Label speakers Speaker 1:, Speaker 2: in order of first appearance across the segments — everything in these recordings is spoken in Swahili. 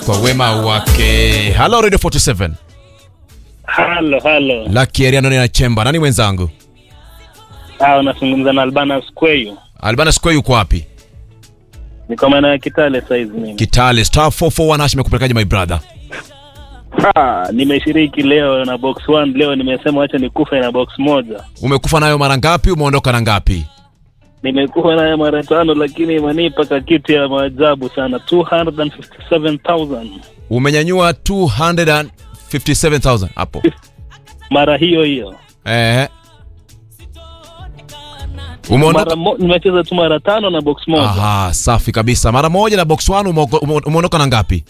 Speaker 1: kwa wema wake. Hello Radio 47.
Speaker 2: Halo, halo.
Speaker 1: Lucky Ariano na Chemba. Nani mwenzangu?
Speaker 2: Ah, unazungumza na Albana Square.
Speaker 1: Albana Square yuko wapi?
Speaker 2: Niko maeneo ya Kitale saizi mimi.
Speaker 1: Kitale star 441 hash imekupelekaje my brother?
Speaker 2: Ah, nimeshiriki leo na box 1 leo nimesema acha nikufe na box moja.
Speaker 1: Umekufa nayo mara ngapi? Umeondoka na ngapi?
Speaker 2: Nimekufa naye mara tano lakini imenipa kitu ya maajabu sana 257,000
Speaker 1: Umenyanyua 257,000 hapo.
Speaker 2: mara hiyo hiyo.
Speaker 1: Eh. Umeondoka
Speaker 2: Mara mo, nimecheza tu mara tano na box moja.
Speaker 1: Aha, safi kabisa. Mara moja na box 1 umeoko- ume- umeondoka na ngapi?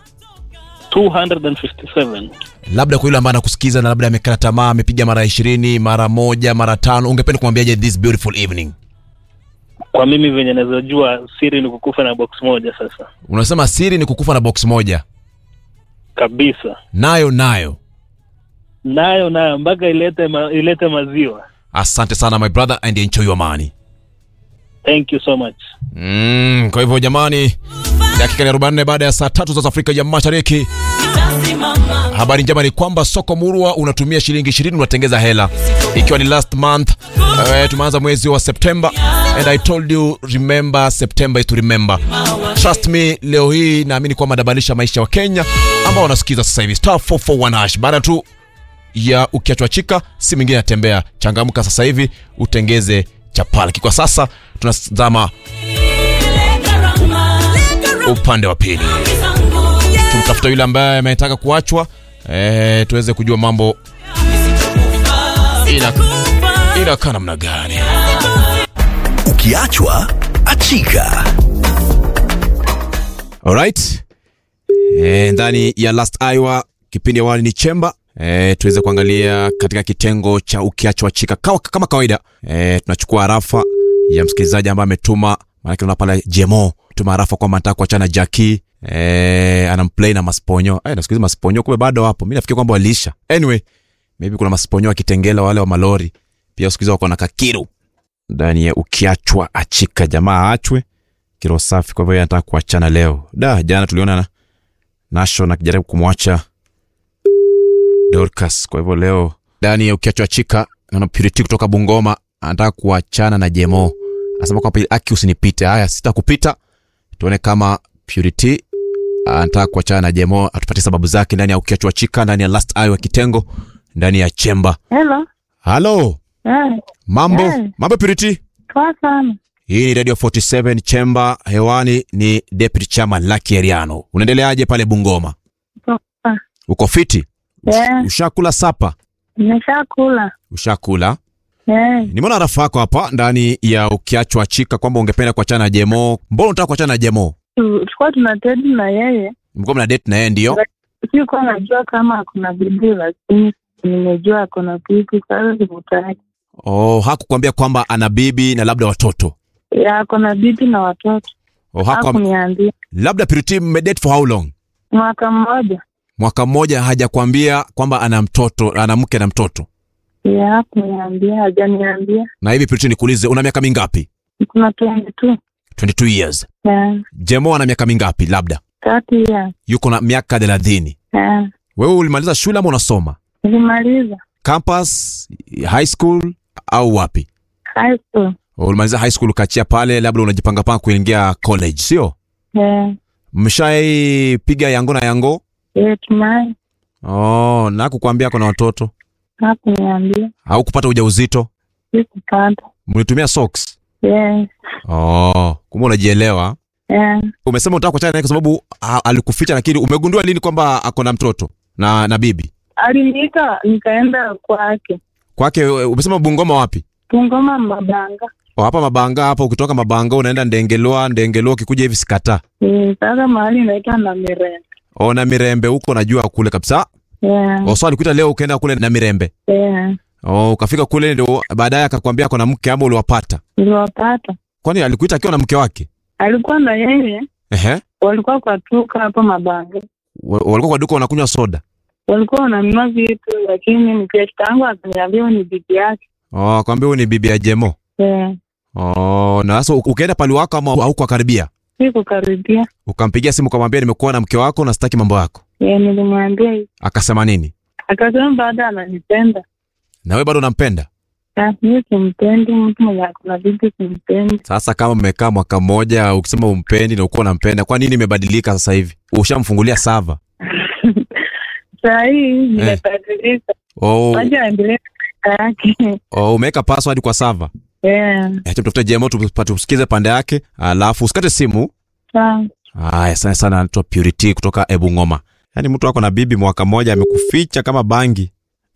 Speaker 2: 257.
Speaker 1: Labda kwa yule ambaye anakusikiza na labda amekata tamaa, amepiga mara 20, mara moja, mara tano, ungependa kumwambiaje this beautiful evening?
Speaker 2: Kwa mimi venye naweza jua siri ni kukufa na box moja sasa.
Speaker 1: Unasema siri ni kukufa na box moja.
Speaker 2: Kabisa.
Speaker 1: Nayo nayo.
Speaker 2: Nayo nayo mpaka ilete ma, ilete maziwa.
Speaker 1: Asante sana my brother and enjoy your money.
Speaker 2: Thank you so much.
Speaker 1: Mm, kwa hivyo jamani, dakika ni 44 baada ya saa tatu za Afrika ya Mashariki. Habari njema ni kwamba soko murwa unatumia shilingi 20 unatengeza hela, ikiwa ni last month. Uh, tumeanza mwezi wa September and I told you remember September is to remember. Trust me, leo hii naamini kwamba nabadilisha maisha wa Kenya ambao wanasikiza sasa hivi star 441 hash baada tu ya ukiachwa chika si mwingine atembea. Changamka sasa hivi utengeze chapalaki. Kwa sasa tunazama upande wa pili, tumtafuta yule ambaye ametaka kuachwa eh, tuweze kujua mambo ina inakaa namna gani.
Speaker 3: Ukiachwa achika.
Speaker 1: Alright. E, ndani ya Last Iowa kipindi awali ni Chemba e, tuweze kuangalia katika kitengo cha ukiachwa chika kama, kama kawaida e, tunachukua arafa ya msikilizaji ambaye ametuma maanake una pale Jemo tuma arafa kwamba anataka kuachana Jackie e, anamplay na Masponyo e, nasikiliza Masponyo kumbe bado wapo mimi nafikiri kwamba waliisha anyway maybe kuna Masponyo wa Kitengela wale wa Malori pia usikiliza wako na Kakiru ndani ya ukiachwa achika jamaa aachwe kiro safi. Kwa hivyo yeye anataka kuachana leo. Da, jana tuliona na Nation akijaribu kumwacha Dorcas. Kwa hivyo leo ndani ya ukiachwa chika, naona Purity kutoka Bungoma anataka kuachana na Jemo, anasema kwamba aki usinipite. Haya, sitakupita. Tuone kama Purity anataka kuachana na Jemo, atupatie sababu zake ndani ya ukiachwa chika, ndani ya Last Eye wa kitengo, ndani ya chemba.
Speaker 4: Hello.
Speaker 1: Halo,
Speaker 4: Eh,
Speaker 1: mambo
Speaker 4: Eh.
Speaker 1: mambo Purity.
Speaker 4: poa sana.
Speaker 1: Hii ni Radio 47 Chemba, hewani ni Deputy Chairman Lucky Eriano. Unaendeleaje pale Bungoma?
Speaker 4: Poa.
Speaker 1: Uko fiti? Ush-
Speaker 4: Yeah.
Speaker 1: Ushakula sapa?
Speaker 4: Nimeshakula.
Speaker 1: Ushakula?
Speaker 4: Eh,
Speaker 1: Nimeona rafa yako hapa ndani ya ukiachwa chika kwamba ungependa kuachana na Jemo. Mbona unataka kuachana na Jemo?
Speaker 4: tu- tulikuwa tunatedi na yeye.
Speaker 1: Mlikuwa mna date na yeye ndio?
Speaker 4: Sikuwa najua kama kuna bidii, lakini nimejua akona pipi. Sasa sikutaki.
Speaker 1: Oh, hakukwambia kwamba ana bibi na labda watoto.
Speaker 4: Ya, akona bibi na watoto.
Speaker 1: Oh, haku
Speaker 4: Hakuniambia.
Speaker 1: labda Purity mmedate for how long?
Speaker 4: Mwaka mmoja.
Speaker 1: Mwaka mmoja hajakwambia kwamba ana mtoto, ana mke na mtoto.
Speaker 4: Ya, hakuniambia, hajaniambia.
Speaker 1: Na hivi Purity nikuulize, una miaka mingapi?
Speaker 4: Kuna twendi tu.
Speaker 1: 22 years.
Speaker 4: Ya,
Speaker 1: Jemo ana miaka mingapi labda?
Speaker 4: tatu ya.
Speaker 1: yuko na miaka thelathini.
Speaker 4: Ya,
Speaker 1: Wewe ulimaliza shule ama unasoma
Speaker 4: nilimaliza
Speaker 1: campus, high school au wapi?
Speaker 4: high school.
Speaker 1: Ulimaliza high school ukachia pale, labda unajipangapanga kuingia college, sio?
Speaker 4: Ya,
Speaker 1: Mshaipiga yango na yango?
Speaker 4: ya, tumai.
Speaker 1: Oh, na kukwambia kuna watoto
Speaker 4: Hakuniambia.
Speaker 1: au kupata ujauzito?
Speaker 4: Sikupata.
Speaker 1: Mlitumia socks?
Speaker 4: Yes.
Speaker 1: Oh, kumbe unajielewa.
Speaker 4: Ya,
Speaker 1: Umesema unataka kuachana naye kwa sababu ha, alikuficha, lakini umegundua lini kwamba ako na mtoto na na bibi
Speaker 4: aliniita nikaenda kwake
Speaker 1: kwake? Umesema Bungoma wapi?
Speaker 4: Bungoma Mabanga.
Speaker 1: Oh, hapa Mabanga hapa. Ukitoka Mabanga unaenda Ndengelwa, Ndengelwa ukikuja hivi sikata
Speaker 4: Eh, Sasa mahali inaitwa na Mirembe.
Speaker 1: ona Mirembe huko, najua kule kabisa.
Speaker 4: Yeah,
Speaker 1: Oh, so alikuita leo ukaenda kule na Mirembe.
Speaker 4: yeah.
Speaker 1: Oh, ukafika kule ndio baadaye akakwambia ako na mke ama uliwapata?
Speaker 4: Niliwapata,
Speaker 1: Kwani alikuita akiwa na mke wake?
Speaker 4: alikuwa na yeye,
Speaker 1: Ehe.
Speaker 4: walikuwa kwa tuka hapo Mabanga,
Speaker 1: Wa- Walikuwa kwa duka wanakunywa soda.
Speaker 4: walikuwa wananunua vitu, lakini mkeshta yangu akaniambia huyu ni bibi yake.
Speaker 1: Oh, akwambia huyu ni bibi ya Jemo.
Speaker 4: Yeah.
Speaker 1: Oh, na sasa u- ukaenda pale wako ama haukuwakaribia?
Speaker 4: si kukaribia.
Speaker 1: Ukampigia simu ukamwambia nimekuwa na mke wako na sitaki mambo yako,
Speaker 4: Eh, nilimwambia hivi.
Speaker 1: akasema nini?
Speaker 4: Akasema baada ananipenda.
Speaker 1: Na wewe bado unampenda?
Speaker 4: Ah, mimi simpendi mtu mwenye akona bibi simpendi.
Speaker 1: Sasa kama mmekaa mwaka mmoja ukisema umpendi na ukuwa unampenda, kwa nini imebadilika sasa hivi? Ushamfungulia sava?
Speaker 4: Saa hii nimebadilika.
Speaker 1: Oh,
Speaker 4: Wacha aendelee na maisha yake.
Speaker 1: oh, umeweka password kwa sava?
Speaker 4: Eh,
Speaker 1: Acha tutafute Jemo tupate tusikize pande yake, alafu usikate simu.
Speaker 4: sawa.
Speaker 1: Haya, sana sana, anaitwa Purity kutoka Ebu Ngoma. Yaani mtu ako na bibi mwaka mmoja amekuficha kama bangi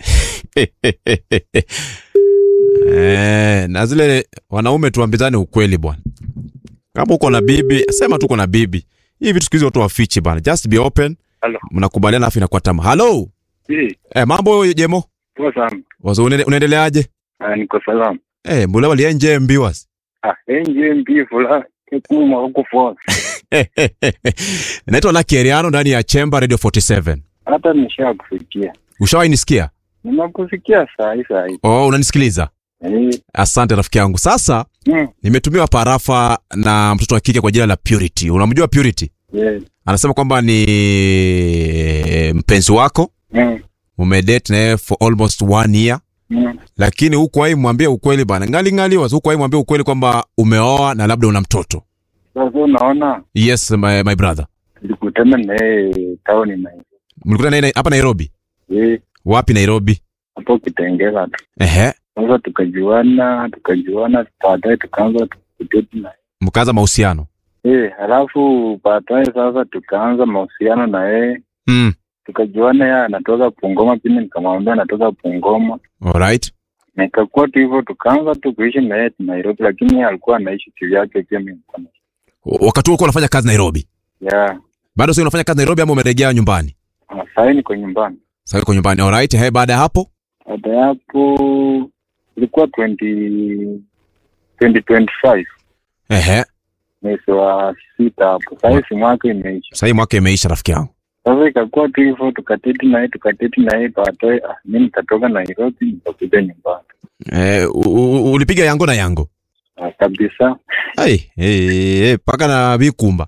Speaker 1: eh, na zile wanaume tuambizane ukweli bwana. Kama uko na bibi, sema tu uko na bibi. Hii vitu siku hizi watu wafichi bana. Just be open.
Speaker 5: Halo.
Speaker 1: Mnakubaliana afu inakuwa tamu. Hello.
Speaker 5: Eh,
Speaker 1: Eh, mambo Jemo?
Speaker 5: poa sana.
Speaker 1: Wazo unaende- unaendeleaje?
Speaker 5: Ah, niko salama.
Speaker 1: Eh, mbona walienje mbiwas?
Speaker 5: Ah, enje mbi fula kuma huko for.
Speaker 1: Naitwa Lucky Eriano ndani ya Chemba Radio 47.
Speaker 5: Hata nishakufikia.
Speaker 1: Ushawahi nisikia?
Speaker 5: Nimekufikia saa hii saa hii.
Speaker 1: Oh, unanisikiliza?
Speaker 5: Eh,
Speaker 1: Asante rafiki yangu. Sasa
Speaker 5: mm,
Speaker 1: nimetumiwa parafa na mtoto wa kike kwa jina la Purity. Unamjua Purity?
Speaker 5: yeah,
Speaker 1: Anasema kwamba ni mpenzi wako,
Speaker 5: mm,
Speaker 1: umedate naye for almost one year,
Speaker 5: mm.
Speaker 1: lakini hukuwahi mwambia ukweli bana, ngali ngali wazo, hukuwahi mwambia ukweli kwamba umeoa na labda una mtoto.
Speaker 5: Sasa unaona
Speaker 1: Yes my, my brother.
Speaker 5: tulikutana naye tauni na
Speaker 1: Mlikutana naye hapa Nairobi?
Speaker 5: eh,
Speaker 1: Wapi Nairobi?
Speaker 5: hapo Kitengela tu.
Speaker 1: Ehe,
Speaker 5: Sasa tukajuana, tukajuana, baadaye tukaanza kudate na
Speaker 1: mkaanza mahusiano.
Speaker 5: eh, halafu baadaye sasa tukaanza mahusiano na yeye
Speaker 1: Mm.
Speaker 5: tukajuana, yeye anatoka Bungoma, pia nikamwambia anatoka Bungoma.
Speaker 1: Alright.
Speaker 5: na ikakuwa tu hivyo, tukaanza tu kuishi na yeye Nairobi, lakini yeye alikuwa anaishi kivyake, pia mimi nilikuwa naishi
Speaker 1: Wakati huo ulikuwa unafanya kazi Nairobi.
Speaker 5: ya
Speaker 1: Bado sasa unafanya kazi Nairobi ama umerejea nyumbani?
Speaker 5: Ah, sahii niko nyumbani.
Speaker 1: Sasa uko nyumbani. Alright. He, baada ya hapo?
Speaker 5: Baada ya hapo ilikuwa 20 2025
Speaker 1: Ehe.
Speaker 5: mwezi wa sita hapo, sahii si mwaka imeisha.
Speaker 1: Sasa hii mwaka imeisha rafiki yangu.
Speaker 5: Sasa ikakuwa tu hivyo, tukateti naye tukateti naye, baadaye ah, mi nikatoka Nairobi nikakuja nyumbani
Speaker 1: Eh, u- u- ulipiga yango na yango.
Speaker 5: Ah, kabisa.
Speaker 1: Ai, eh, eh, paka na vikumba.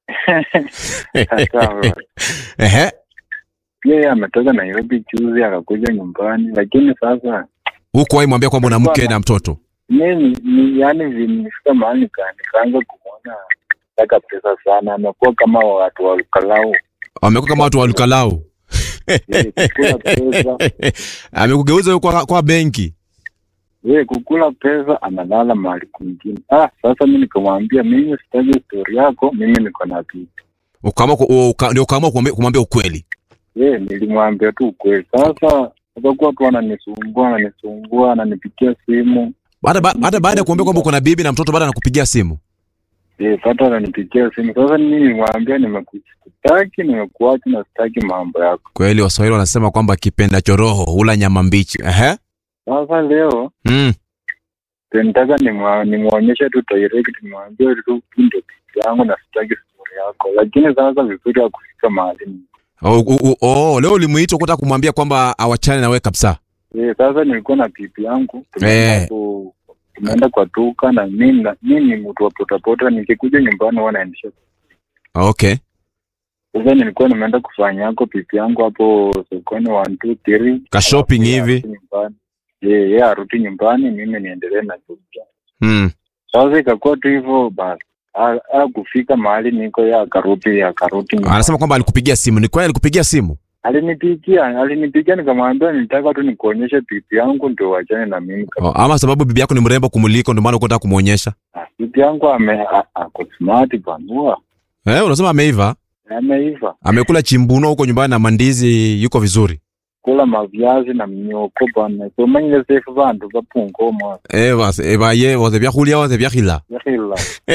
Speaker 5: Sasa
Speaker 1: Ehe.
Speaker 5: pia yeye ametoka Nairobi juzi akakuja nyumbani, lakini sasa
Speaker 1: Huko wahi mwambia kwamba una mke na mtoto.
Speaker 5: mimi ni yani nilifika mahali nika- nikaanza kumwona taka pesa sana, amekuwa kama watu wa ukalau
Speaker 1: Amekuwa kama watu wa Lukalau.
Speaker 5: Eh, kukula pesa
Speaker 1: Amekugeuza wewe kwa, kwa benki.
Speaker 5: yeye kukula pesa analala mahali kwingine. Ah, sasa mi nikamwambia mimi sitaki stori yako, mimi niko na bibi.
Speaker 1: Ukaamua ku- uka- ndio ukaamua kumwambia kumwambia ukweli.
Speaker 5: Yeye nilimwambia tu ukweli. Sasa akakuwa tu ananisumbua ananisumbua, ananipigia simu
Speaker 1: Hata ba- hata baada ya kuambia kwamba uko na bibi na mtoto baada anakupigia simu.
Speaker 5: Eh, pata ananipigia simu. Sasa mimi nilimwambia nimekutaki, nimekuacha na sitaki mambo yako.
Speaker 1: Kweli Waswahili wanasema kwamba kipenda choroho hula nyama mbichi. Ehe.
Speaker 5: Sasa leo
Speaker 1: Mm.
Speaker 5: nitaka nimwa- nimwonyeshe tu direct, nimwambie tu hii ndio bibi yangu na sitaki story yako, lakini sasa vizuri ya kufika mahali ni-
Speaker 1: Oh, oh, oh, oh, leo ulimuita kutaka kumwambia kwamba awachane na wewe kabisa.
Speaker 5: eh, sasa nilikuwa na bibi yangu
Speaker 1: Eh.
Speaker 5: tumeenda ku- tumeenda kwa duka na mimi na- mimi ni mtu wa potapota, nikikuja nyumbani huwa naendesha.
Speaker 1: Okay.
Speaker 5: Sasa nilikuwa nimeenda kufanya yako bibi yangu hapo sokoni one two three
Speaker 1: Ka shopping
Speaker 5: Alafu yeye
Speaker 1: hivi.
Speaker 5: arudi nyumbani. Eh, yeye arudi nyumbani, mimi niendelee na shughuli zangu.
Speaker 1: Mm.
Speaker 5: Sasa ikakuwa tu hivyo basi. A- a kufika mahali niko ya akarudi akarudi nyumbani.
Speaker 1: Anasema kwamba alikupigia simu. Ni kweli alikupigia simu?
Speaker 5: Alinipigia, alinipigia nikamwambia nitaka tu nikuonyeshe bibi yangu ndio wachane na mimi.
Speaker 1: Oh, ama sababu bibi yako ni mrembo kumuliko ndio maana uko unataka kumuonyesha.
Speaker 5: Ah, Bibi yangu ame a- ako smart bwana.
Speaker 1: Eh, unasema ameiva?
Speaker 5: Ameiva.
Speaker 1: Amekula chimbuno huko nyumbani na mandizi yuko vizuri.
Speaker 5: Kula maviazi na mnyoko bwana. So manyile sefu bantu bapungo mwa.
Speaker 1: Eh, bas, eh, ba ye wote vya kulia wote vya kila.
Speaker 5: Yakhila.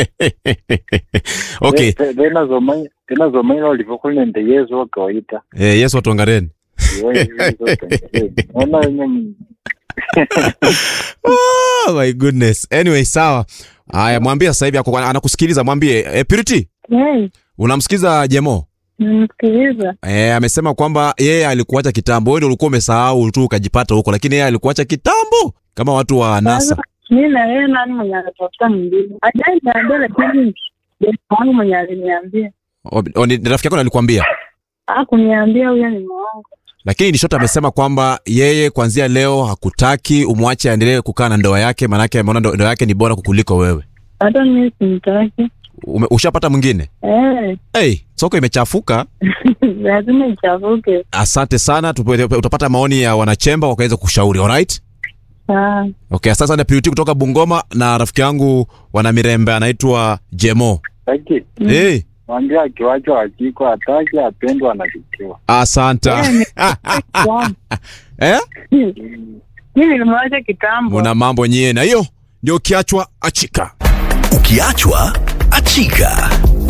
Speaker 1: okay.
Speaker 5: Te- Tena zomanya tena zomanya ulivyokuwa ndio Yesu wa kawaida.
Speaker 1: Eh, Yesu atuangareni.
Speaker 5: Naona wenye
Speaker 1: Oh my goodness. Anyway, sawa. Haya, mwambie sasa hivi ako anakusikiliza, mwambie eh, Purity,
Speaker 4: Hey,
Speaker 1: unamsikiza Jemo?
Speaker 4: nimsikiliza.
Speaker 1: Eh, amesema kwamba yeye alikuacha kitambo, wewe ndio ulikuwa umesahau tu ukajipata huko, lakini yeye alikuacha kitambo kama watu wa NASA.
Speaker 4: Mi na yeye nani mwenye anatafuta mwingine? Ajai niambia, lakini Demu wangu mwenye aliniambia
Speaker 1: O- o, ni ni rafiki yako ndo alikwambia
Speaker 4: akuniambia huyo ni mwangu
Speaker 1: lakini Nishota amesema kwamba yeye kuanzia leo hakutaki umwache aendelee kukaa na ndoa yake, maanake ameona ndo- ndoa yake ni bora kukuliko wewe.
Speaker 4: hata mimi simtaki
Speaker 1: Ume, ushapata mwingine?
Speaker 4: eh,
Speaker 1: Hey, soko imechafuka.
Speaker 4: lazima ichafuke
Speaker 1: Asante sana, tupe- utapata maoni ya wanachemba wakaweza kushauri. Alright?
Speaker 4: saa
Speaker 1: Okay, sasa na Purity kutoka Bungoma na rafiki yangu wana Mirembe anaitwa Jemo.
Speaker 5: Taki
Speaker 1: Hey,
Speaker 5: mwambie akiwachwa akiko ataki apendwa anachukiwa.
Speaker 1: asante. eh?
Speaker 4: mi nilimwacha kitambo
Speaker 1: Muna mambo nyie na hiyo ndio kiachwa achika.
Speaker 3: Ukiachwa achika.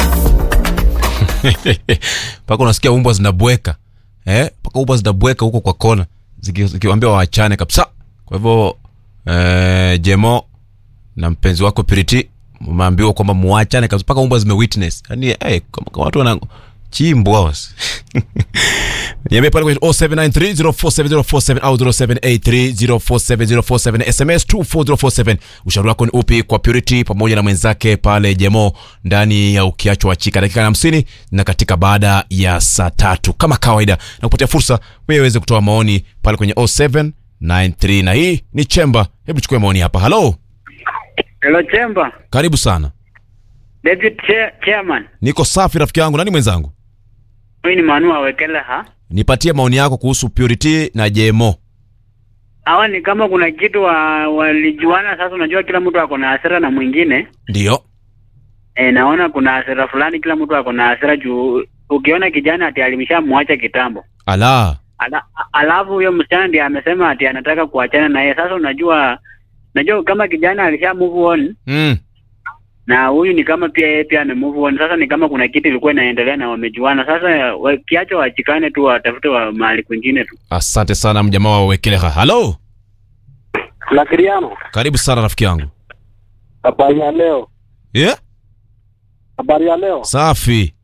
Speaker 1: mpaka unasikia umbwa zinabweka eh, mpaka umbwa zinabweka huko kwa kona ziki- zikiwaambia waachane kabisa. Kwa hivyo eh, Jemo na mpenzi wako Piriti mmeambiwa kwamba muachane kabisa, mpaka umbwa zimewitness. Yani eh, kama, kama watu wana chimbwa wasi niambie pale kwenye 0793047047 au 0783047047 SMS 24047. Ushauri wako ni upi kwa Purity pamoja na mwenzake pale Jemo ndani ya ukiachwa wachika dakika na hamsini na katika baada ya saa tatu kama kawaida, na kupatia fursa wewe uweze kutoa maoni pale kwenye 0793 na hii ni Chemba. Hebu chukue maoni hapa. Halo,
Speaker 6: Hello Chemba,
Speaker 1: karibu sana.
Speaker 6: Deputy Chair, Chairman.
Speaker 1: Niko safi rafiki yangu, nani mwenzangu?
Speaker 6: Huyu ni Manu Awekele ha.
Speaker 1: Nipatie maoni yako kuhusu Purity na Jemo.
Speaker 6: Hawa ni kama kuna kitu wa, walijuana sasa unajua kila mtu ako na hasira na mwingine.
Speaker 1: Ndio.
Speaker 6: E, naona kuna hasira fulani kila mtu ako na hasira juu ukiona kijana ati alimshamwacha kitambo.
Speaker 1: Ala.
Speaker 6: Ala, alafu huyo msichana ndiye amesema ati anataka kuachana na yeye. Sasa unajua najua kama kijana alisha move on
Speaker 1: Mm.
Speaker 6: na huyu ni kama pia yeye pia ame move on. Sasa ni kama kuna kitu ilikuwa inaendelea na wamejuana. Sasa wakiacha wachikane tu watafute wa mahali kwingine tu.
Speaker 1: Asante sana mjamaa wa Wekeleha. Halo,
Speaker 5: Lakiriano,
Speaker 1: karibu sana rafiki yangu.
Speaker 5: habari ya leo,
Speaker 1: Yeah?
Speaker 5: habari ya leo.
Speaker 1: Safi.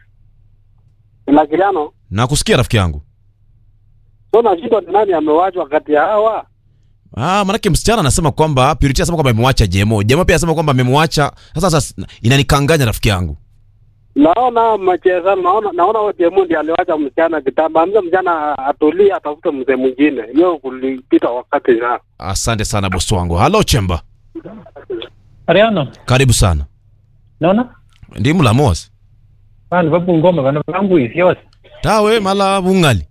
Speaker 5: Lakiriano,
Speaker 1: Nakusikia rafiki yangu.
Speaker 5: so nashindwa ni nani amewachwa kati ya hawa?
Speaker 1: Ah, manake msichana anasema kwamba Purity anasema kwamba amemwacha Jemo. Jemo pia anasema kwamba amemwacha. Sasa sasa inanikanganya rafiki yangu.
Speaker 5: Naona macheza, naona naona huyo Jemu ndiye aliwacha msichana kitambo. Amza msichana atulie, atafute mzee mwingine. Hiyo kulipita wakati na
Speaker 1: Asante sana bosi wangu. Halo Chemba.
Speaker 7: Ariano,
Speaker 1: Karibu sana.
Speaker 7: naona
Speaker 1: Ndi mulamosi.
Speaker 7: vanhu vabungoma vana vangu isi yose
Speaker 1: Tawe mala bungali.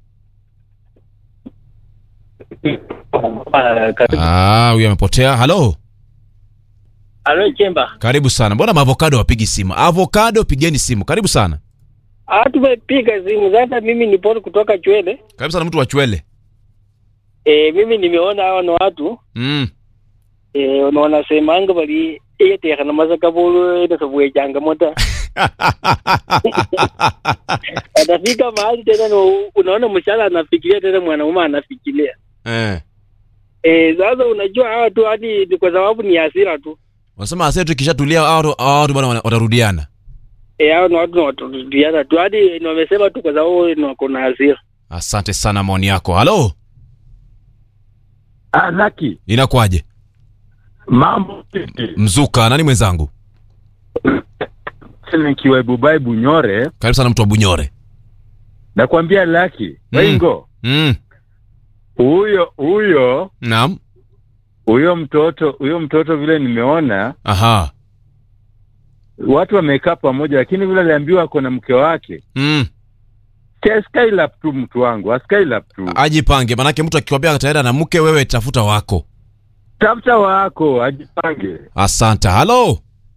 Speaker 1: Ah, huyu amepotea. Halo.
Speaker 7: alo chemba
Speaker 1: Karibu sana. Mbona maavocado wapigi simu? Avocado pigeni simu. Karibu sana.
Speaker 8: tumepiga simu sasa. Mimi ni Paul kutoka Chwele.
Speaker 1: Karibu sana mtu wa Chwele.
Speaker 8: E, mimi nimeona hawa na watu
Speaker 1: Mm.
Speaker 8: e, na wanasemanga bali eyetekha na masaka bolo ene sobwe changamoto atafika mahali tena no, unaona mshala anafikiria tena mwanaume anafikiria
Speaker 1: eh.
Speaker 8: e, sasa unajua hawa tu hadi ni kwa sababu ni hasira tu
Speaker 1: Wanasema ase tukishatulia hao watu- hao watu bwana wana- watarudiana.
Speaker 8: e, hao ni watu waturudiana tu hadi ni wamesema tu kwa sababu ni wako na hasira
Speaker 1: Asante sana maoni yako. Halo.
Speaker 9: Ah, Laki,
Speaker 1: Inakuwaje?
Speaker 9: mambo vipi?
Speaker 1: Mzuka, nani mwenzangu?
Speaker 9: Nikiwa Bubai Bunyore,
Speaker 1: Karibu sana mtu wa Bunyore.
Speaker 9: nakwambia Laki,
Speaker 1: Mm.
Speaker 9: Wengo,
Speaker 1: Mm.
Speaker 9: huyo huyo
Speaker 1: Naam.
Speaker 9: huyo mtoto huyo mtoto vile nimeona
Speaker 1: Aha.
Speaker 9: watu wamekaa pamoja, lakini vile aliambiwa ako na mke wake
Speaker 1: Mm.
Speaker 9: Ke- Skylab tu mtu wangu, Skylab tu,
Speaker 1: Ajipange, manake mtu akikwambia ataenda na mke, wewe tafuta wako.
Speaker 9: tafuta wako, ajipange.
Speaker 1: Asante. Halo.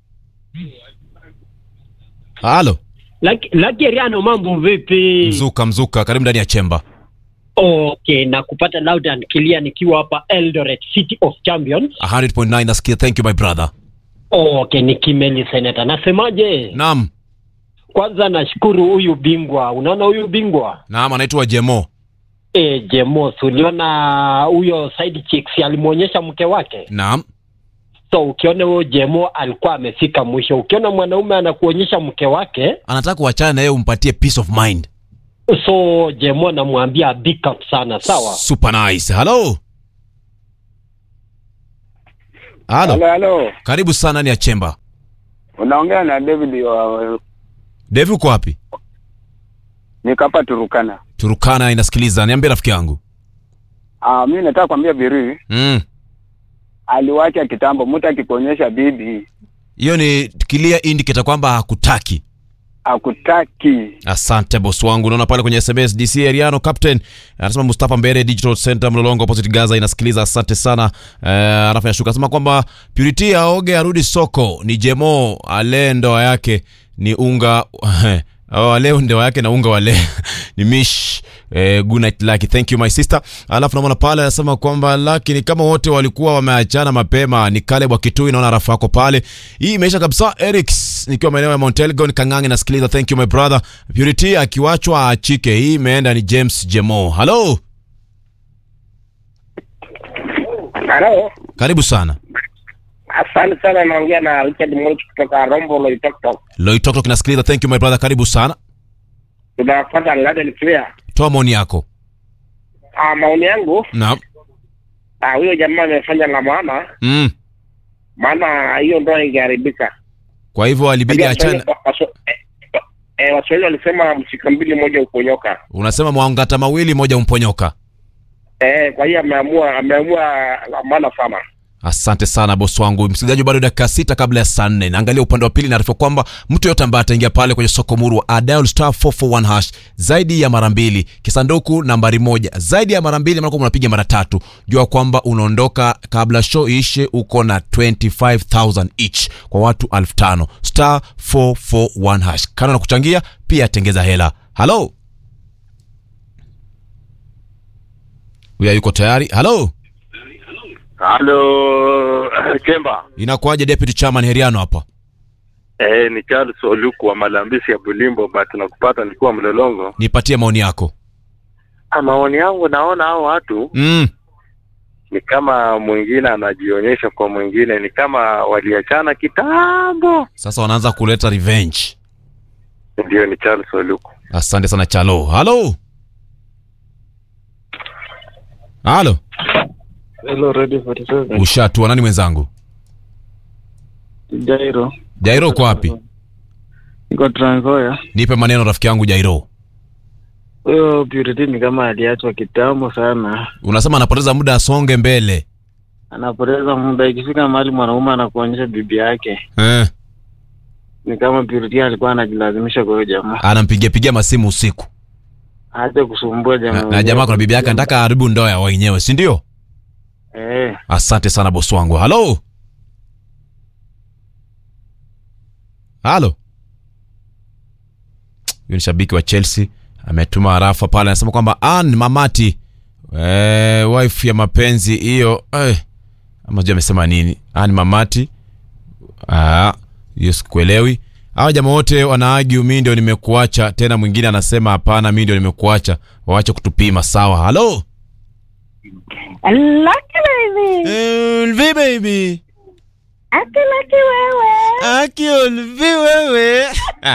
Speaker 1: Halo.
Speaker 10: Laki Riano, mambo vipi?
Speaker 1: Mzuka, mzuka, karibu ndani ya chemba.
Speaker 10: Okay, na kupata loud and clear nikiwa hapa Eldoret City of Champions.
Speaker 1: 100.9 nasikia. Thank you my brother.
Speaker 10: Okay, ni Kimeli Senator. Nasemaje?
Speaker 1: Naam.
Speaker 10: Kwanza nashukuru huyu bingwa. Unaona huyu bingwa?
Speaker 1: Naam, anaitwa Jemo.
Speaker 10: E, Jemos, uliona huyo side chick si alimwonyesha mke wake?
Speaker 1: Naam.
Speaker 10: So ukiona huyo Jemo alikuwa amefika mwisho. Ukiona mwanaume anakuonyesha mke wake,
Speaker 1: Anataka kuachana na yeye umpatie peace of mind.
Speaker 10: so Jemo namwambia big up sana, sawa?
Speaker 1: Super nice. Halo. Halo.
Speaker 5: halo.
Speaker 1: Karibu sana ndani ya chemba.
Speaker 11: Unaongea na David wa
Speaker 1: Devi uko wapi?
Speaker 11: nikapa Turukana.
Speaker 1: Turukana inasikiliza. Niambie rafiki yangu.
Speaker 11: Ah, mimi nataka kwambia Biri
Speaker 1: Mm.
Speaker 11: aliwacha kitambo, mtu akikuonyesha bibi
Speaker 1: Hiyo ni clear indicator kwamba hakutaki.
Speaker 11: akutaki.
Speaker 1: Asante boss wangu. Naona pale kwenye SMS DC Ariano Captain anasema Mustafa Mbere Digital Center Mlolongo opposite Gaza inasikiliza. Asante sana. Eh, anafanya shuka. Anasema kwamba Purity aoge arudi soko. Ni Jemo ale ndoa yake ni unga Oh, leo ndoa yake na unga wale ni mish eh, good night Lucky. Thank you my sister. Alafu naona pale anasema kwamba Lucky ni kama wote walikuwa wameachana mapema. Ni Caleb wa Kitui, naona rafu yako pale. Hii imeisha kabisa. Eric's nikiwa maeneo ya Mount Elgon Kangangi nasikiliza. Thank you my brother. Purity akiwachwa aachike. Hii imeenda ni James Jemo. Hello.
Speaker 12: Halo,
Speaker 1: Karibu sana.
Speaker 12: asante sana. Naongea na Richard Moch kutoka Rombo Loitoktok.
Speaker 1: Loitoktok kinasikiliza. Thank you my brother. Karibu sana.
Speaker 12: Tunafuata Garden Clear.
Speaker 1: Toa maoni yako.
Speaker 12: Ah, maoni yangu
Speaker 1: Naam.
Speaker 12: ah, huyo jamaa amefanya la maana,
Speaker 1: Mm.
Speaker 12: maana hiyo ndoa ingeharibika.
Speaker 1: Kwa hivyo alibidi
Speaker 12: Unajua
Speaker 1: achane.
Speaker 12: Waswahili- Waswa- eh, eh, Waswahili walisema mshika mbili moja uponyoka.
Speaker 1: Unasema mwangata mawili moja umponyoka.
Speaker 12: Eh, kwa hiyo ameamua ameamua la maana sana.
Speaker 1: Asante sana bosi wangu. Msikilizaji, bado dakika sita kabla ya saa nne. Naangalia upande wa pili, naarifa kwamba mtu yote ambaye ataingia pale kwenye soko muru wa dial star 441 hash zaidi ya mara mbili, kisanduku nambari moja zaidi ya mara mbili, maana unapiga mara tatu, jua kwamba unaondoka kabla show ishe, uko na 25000 each kwa watu 5000 star 441 hash. Kando na kuchangia, pia tengeza hela. Halo, huyu yuko tayari? Halo,
Speaker 13: Halo Chemba.
Speaker 1: inakuwaje deputy chairman Heriano hapa?
Speaker 13: Eh, ni Charles Oluku wa Malambisi ya Bulimbo, but nakupata nikiwa Mlolongo.
Speaker 1: Nipatie maoni yako.
Speaker 13: Ah, maoni yangu naona hao watu
Speaker 1: Mm.
Speaker 13: ni kama mwingine anajionyesha kwa mwingine, ni kama waliachana kitambo.
Speaker 1: Sasa wanaanza kuleta revenge.
Speaker 13: Ndio, ni Charles Oluku.
Speaker 1: Asante sana Chalo. Halo. Halo.
Speaker 14: Hello, Radio 47.
Speaker 1: Ushatua nani mwenzangu?
Speaker 14: Jairo.
Speaker 1: Jairo uko wapi?
Speaker 14: Niko Trans Nzoia.
Speaker 1: Nipe maneno rafiki yangu Jairo.
Speaker 14: Huyo Purity ni kama aliachwa kitambo sana.
Speaker 1: Unasema anapoteza muda asonge mbele.
Speaker 14: Anapoteza muda ikifika mahali mwanaume anakuonyesha bibi yake.
Speaker 1: Eh.
Speaker 14: Ni kama Purity alikuwa anajilazimisha kwa huyo jamaa.
Speaker 1: Anampigia pigia masimu usiku.
Speaker 14: Aache kusumbua jamaa.
Speaker 1: Na, na jamaa kuna bibi yake anataka haribu ndoa ya wenyewe, si ndio?
Speaker 14: Eh.
Speaker 1: Asante sana bosi wangu. Halo. Halo. Huyu ni shabiki wa Chelsea ametuma harafa pale, anasema kwamba Ann Mamati eh, wife ya mapenzi hiyo eh, ama sijui amesema nini. Ann Mamati ah, hiyo sikuelewi. Hawa jamaa wote wanaagi mimi ndio nimekuacha, tena mwingine anasema hapana, mimi ndio nimekuacha, waache kutupima. Sawa. Halo.
Speaker 15: Lucky baby.
Speaker 1: Ulvi baby.
Speaker 15: Aki lucky wewe.
Speaker 1: Aki Ulvi wewe.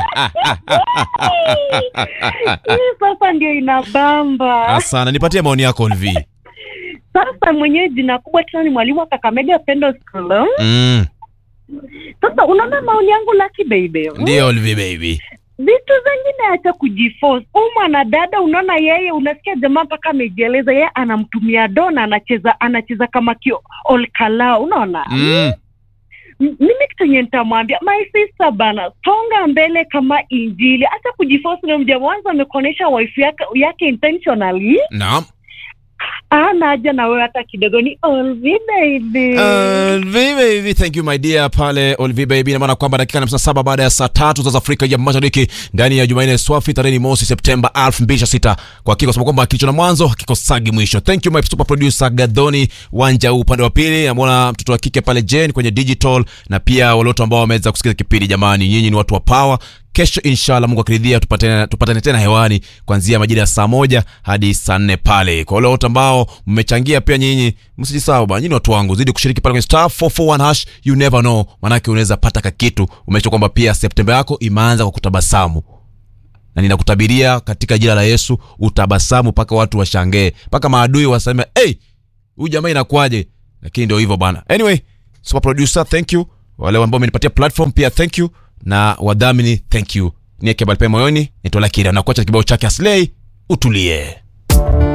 Speaker 15: Hii sasa ndio inabamba.
Speaker 1: Asana, nipatie maoni yako Ulvi.
Speaker 15: Sasa mwenyewe jina kubwa tena ni mwalimu wa Kakamega Pendo School.
Speaker 1: Mm.
Speaker 15: Sasa unaona maoni yangu Lucky baby.
Speaker 1: Ndio Ulvi baby.
Speaker 15: Vitu zingine acha kujiforce. Huyu mwanadada unaona yeye unasikia jamaa mpaka amejieleza yeye anamtumia dona anacheza anacheza kama kio olkala unaona?
Speaker 1: Mm.
Speaker 15: M- mimi kitu yenye nitamwambia my sister bana songa mbele kama injili hata kujiforce na mja mwanzo amekuonyesha wife yake, yake intentionally
Speaker 1: Naam.
Speaker 15: ana haja na wewe hata kidogo ni Olvi baby
Speaker 1: Olvi baby, thank you my dear pale Olvi baby. Ina maana kwamba dakika 57 baada ya saa tatu za Afrika ya Mashariki ndani ya Jumanne swafi tarehe mosi Septemba 2026. Kwa hakika kusema kwamba kilicho na mwanzo hakikosagi mwisho. Thank you my super producer Gadoni Wanja upande wa pili. Namwona mtoto wa kike pale Jane kwenye digital na pia wale wote ambao wameweza kusikiza kipindi. Jamani, nyinyi ni watu wa power. Kesho inshallah, Mungu akiridhia, tupatane, tupatane tena hewani kuanzia majira ya saa moja hadi saa nne pale. Kwa wale wote ambao mmechangia pia nyinyi, msijisahau bana, nyinyi ni watu wangu, zidi kushiriki pale kwenye star 441 hash, you never know, manake unaweza pata kakitu. Umesha kwamba pia Septemba yako imeanza kwa kutabasamu na ninakutabiria katika jina la Yesu utabasamu mpaka watu washangee, mpaka maadui waseme hey, huyu jamaa inakuwaje? Lakini ndio hivyo bana. Anyway, super producer, thank you wale ambao wamenipatia platform pia thank you na wadhamini thank you nieke balpe moyoni nitolakiri anakuacha kibao chake aslei utulie